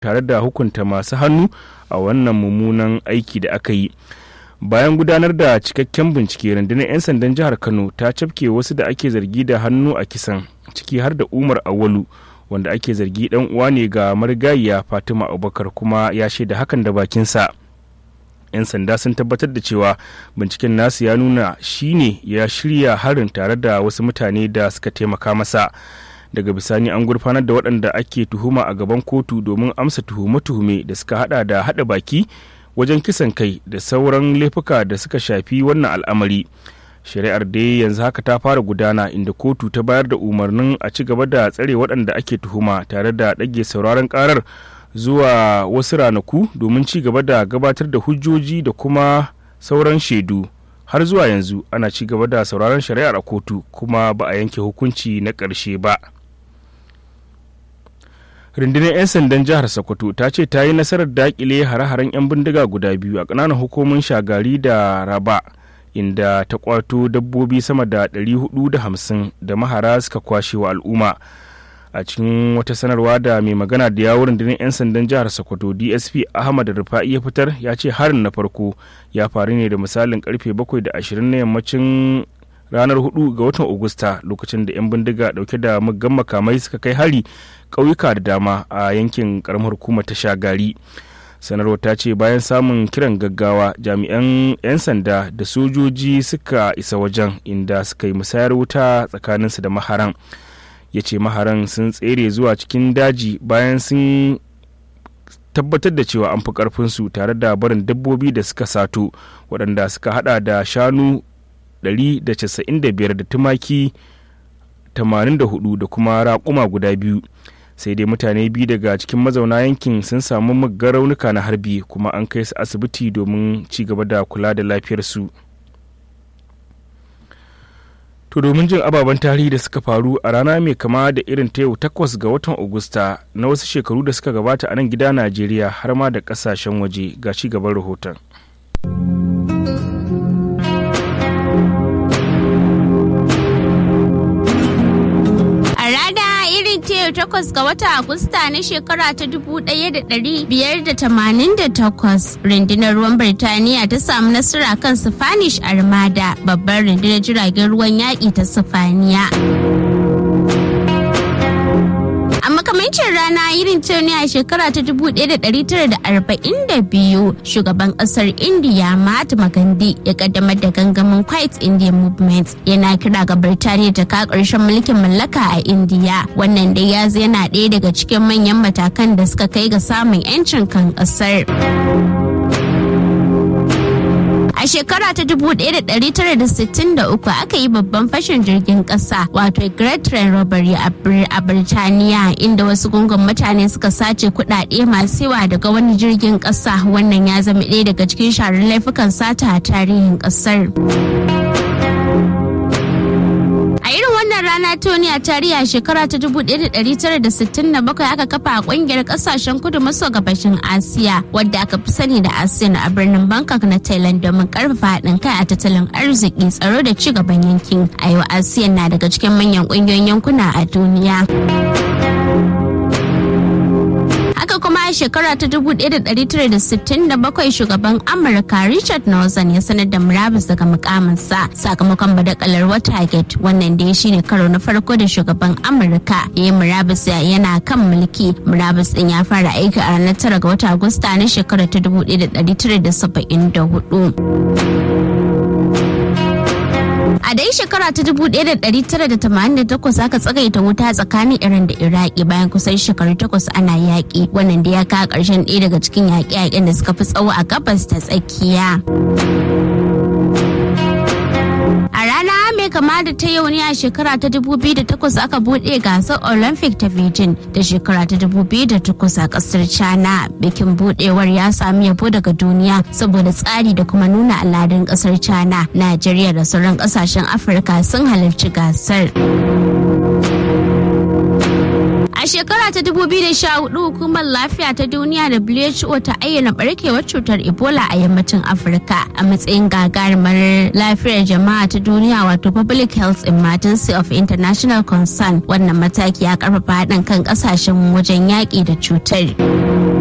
tare da hukunta masu hannu a wannan mummunan aiki da aka yi bayan gudanar da cikakken bincike rundunar 'yan sandan jihar kano ta cafke wasu da ake zargi da hannu a kisan ciki har da umar awalu wanda ake zargi dan uwa ne ga marigayiya fatima abubakar kuma ya shaida hakan da bakinsa 'yan sanda sun tabbatar da cewa binciken nasu ya nuna shi ne ya shirya harin tare da wasu mutane da suka taimaka masa daga bisani an gurfanar da waɗanda ake tuhuma a gaban kotu domin amsa tuhume-tuhume da suka hada da hada baki wajen kisan kai da sauran laifuka da suka shafi wannan al'amari shari'ar dai yanzu haka ta fara gudana inda kotu ta bayar da umarnin a ci gaba da tsare waɗanda ake tuhuma tare da ɗage sauraron karar zuwa wasu ranaku domin ci gaba da gabatar da hujjoji da kuma sauran shaidu har zuwa yanzu ana ci gaba da sauraron shari'ar a kotu kuma ba a yanke hukunci na ƙarshe ba rundunar 'yan sandan jihar sokoto ta ce ta yi nasarar dakile hare-haren 'yan bindiga guda biyu a ƙananan hukumin shagari da raba inda ta kwato dabbobi sama da 450 da mahara suka kwashe wa al'umma a cikin wata sanarwa da mai magana da yawon rundunar 'yan sandan jihar sokoto dsp ahmad rufa'i ya fitar ya ce harin na farko ya faru ne da misalin karfe 7:20 na yammacin ranar 4 ga watan Agusta lokacin da 'yan bindiga dauke da muggan makamai suka kai hari ƙauyuka da dama a yankin karamar hukumar ta shagari sanarwar ta ce bayan samun kiran gaggawa jami'an 'yan sanda da sojoji suka isa wajen inda suka yi musayar wuta tsakaninsu da maharan ya ce maharan sun tsere zuwa cikin daji bayan sun tabbatar da cewa an fi karfinsu tare da barin dabbobi da suka sato waɗanda suka hada da shanu 195 da tumaki 84 da kuma raƙuma guda biyu sai dai mutane biyu daga cikin mazauna yankin sun samu muggan raunuka na harbi kuma an kai su asibiti domin ci gaba da kula da lafiyarsu to domin jin ababen tarihi da suka faru a rana mai kama da irin ta yau takwas ga watan agusta na wasu shekaru da suka gabata a nan gida najeriya har ma da kasashen waje ga ci gaban rahoton takwas ga wata Agusta na shekara ta 1588 rundunar ruwan Birtaniya ta samu nasara kan Spanish Armada babbar rundunar jiragen ruwan yaƙi ta Sifaniya. A makamancin rana irin ta ne a shekara ta 1942 shugaban kasar India Mahatma Gandhi ya kaddamar da gangamin Quiet India Movement yana kira ga Birtaniya ta ka ƙarshen mulkin mallaka a India. Wannan dai ya yana ɗaya daga cikin manyan matakan da suka kai ga samun 'yancin kan ƙasar. A shekara ta 1963 aka yi babban fashin jirgin kasa wato Great Train Robbery a Birtaniya inda wasu gungun mutane suka sace kudade masu yawa daga wani jirgin kasa wannan ya zama ɗaya daga cikin sharar laifukan sata a tarihin kasar. rana Tony a tarihi a shekara ta 1967 aka kafa a kungiyar kasashen kudu maso gabashin Asiya wadda aka fi sani da ASEAN a birnin Bangkok na Thailand domin karfafa haɗin kai a tattalin arziki tsaro da ci gaban yankin. A yau ASEAN na daga cikin manyan kungiyoyin yankuna a duniya. haka kuma a shekara ta 1967 shugaban amurka richard nixon ya sanar da murabus daga mukaminsa sakamakon badakalar watergate wannan da ya shine karo na farko da shugaban amurka ya yi murabus yana kan mulki murabus din ya fara aiki a ranar 9 ga wata agusta na shekarar ta 1974 A dai shekara ta 1988 aka tsagaita wuta tsakanin Iran da Iraki bayan kusan shekaru takwas ana yaƙi. Wannan da ya kawo ƙarshen ɗaya daga cikin yaƙe-yaƙen da suka fi tsawo a gabas ta tsakiya. A rana mai kama da ta yau ne a shekara ta 2008 aka buɗe gasar Olympic ta Beijing da shekara ta 2008 a ƙasar China. Bikin buɗewar ya sami yabo daga duniya saboda tsari da kuma nuna al'adun ƙasar China. Najeriya da sauran ƙasashen Afirka sun halarci gasar. A shekara ta 2014 hukumar lafiya ta duniya WHO ta ayyana barkewar cutar Ebola a yammacin Afirka a matsayin gagarumar lafiyar jama'a ta duniya wato Public Health Emergency of International Concern. Wannan mataki ya karfafa haɗin kan ƙasashen wajen yaƙi da cutar.